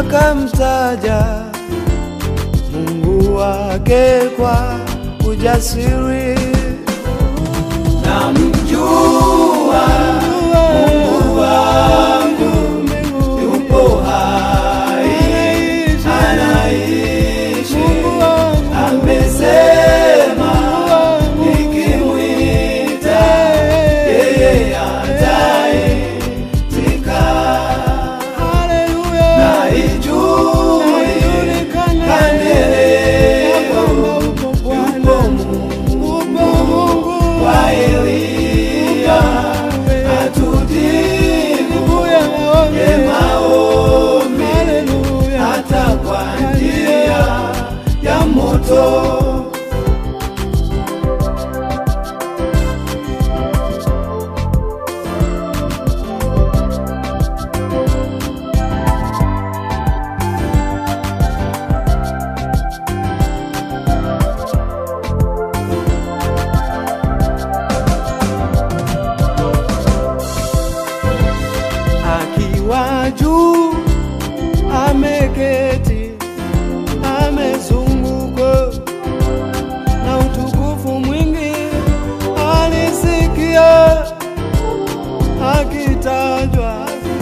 akamtaja Mungu wake kwa ujasiri. Namjua Mungu wangu yupo hai, anaishi, amesema nikimwita yeye ataitika. Naijui kandeleo yupo Mungu kwa Eliya atujibu ye maombi hata kwa njia ya moto. akiwa juu ameketi, amezungukwa na utukufu mwingi. Alisikia akitajwa,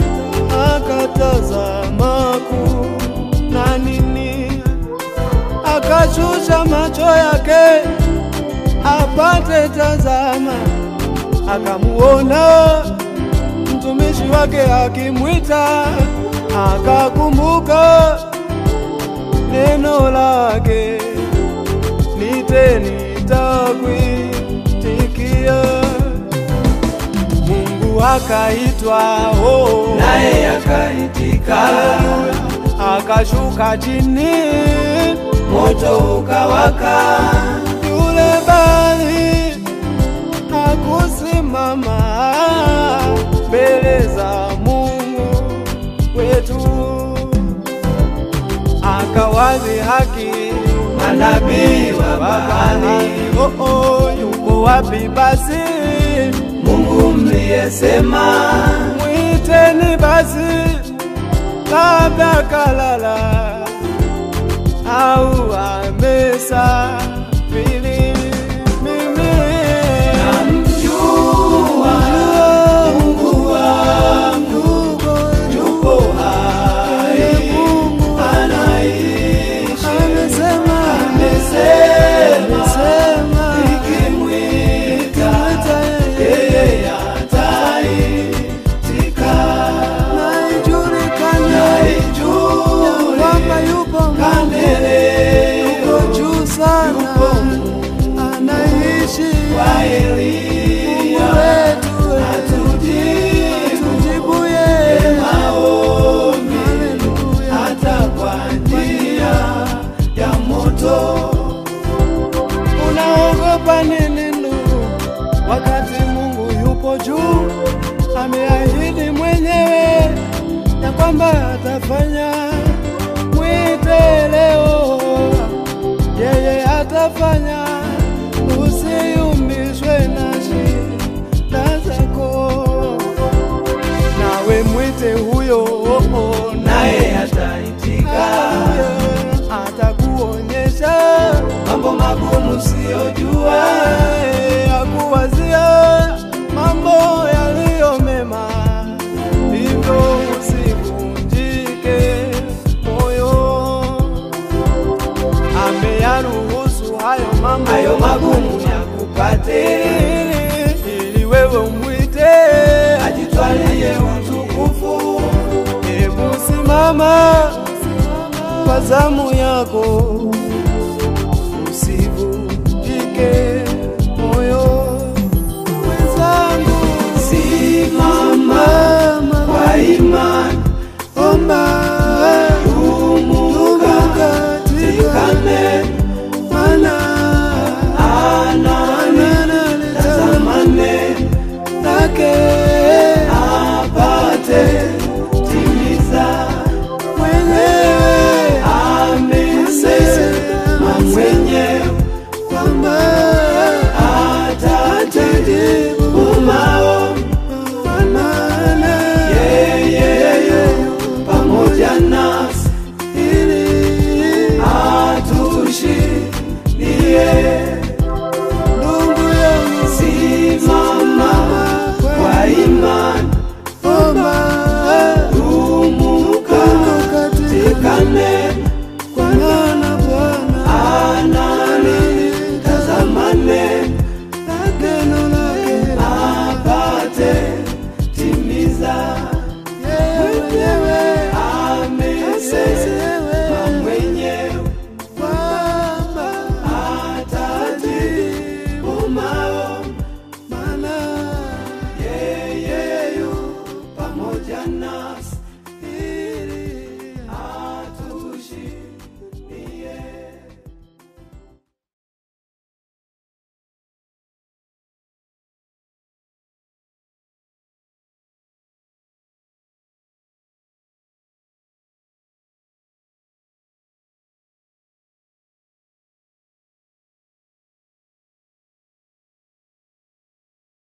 akatazama kuu na nini, akashusha macho yake apate tazama, akamuona mtumishi wake akimwita, akakumbuka neno lake, nite nitakuitikia. Mungu akaitwa, oh, Naye akaitika, haleluya, akashuka chini, moto ukawaka, yule bali hakusimama mbele za Mungu wetu, akawazi haki manabii wa Baali, Oh, oh, yuko wapi basi? Mungu mliyesema Mwiteni basi, labda kalala au amesafiri. Mimi namjua Mungu wangu yupo hai, anaishi, amesema, amesema nikimwita yeye ataitika. naijulikana Naijui kwamba yupo kandeleo yuko juu sana, anaishi kwa Mungu Eliya wetu, atujibu tujibuye maombi Haleluya. hata kwa njia ya moto. Unaogopa nini ndugu, wakati Mungu yupo juu? Ameahidi mwenyewe ya kwamba atafanya. Mwite leo, yeye atafanya. Usiyumbishwe na shida zako, nawe mwite huyo, Naye ataitika atakuonyesha mambo magumu siyojua, akuwazia mambo yaliyo mema, hivyo usivunjike moyo. Ameyaruhusu hayo mambo hayo magumu yakupate, ili wewe umwite, ajitwalie utukufu. hebu simama kwa zamu yako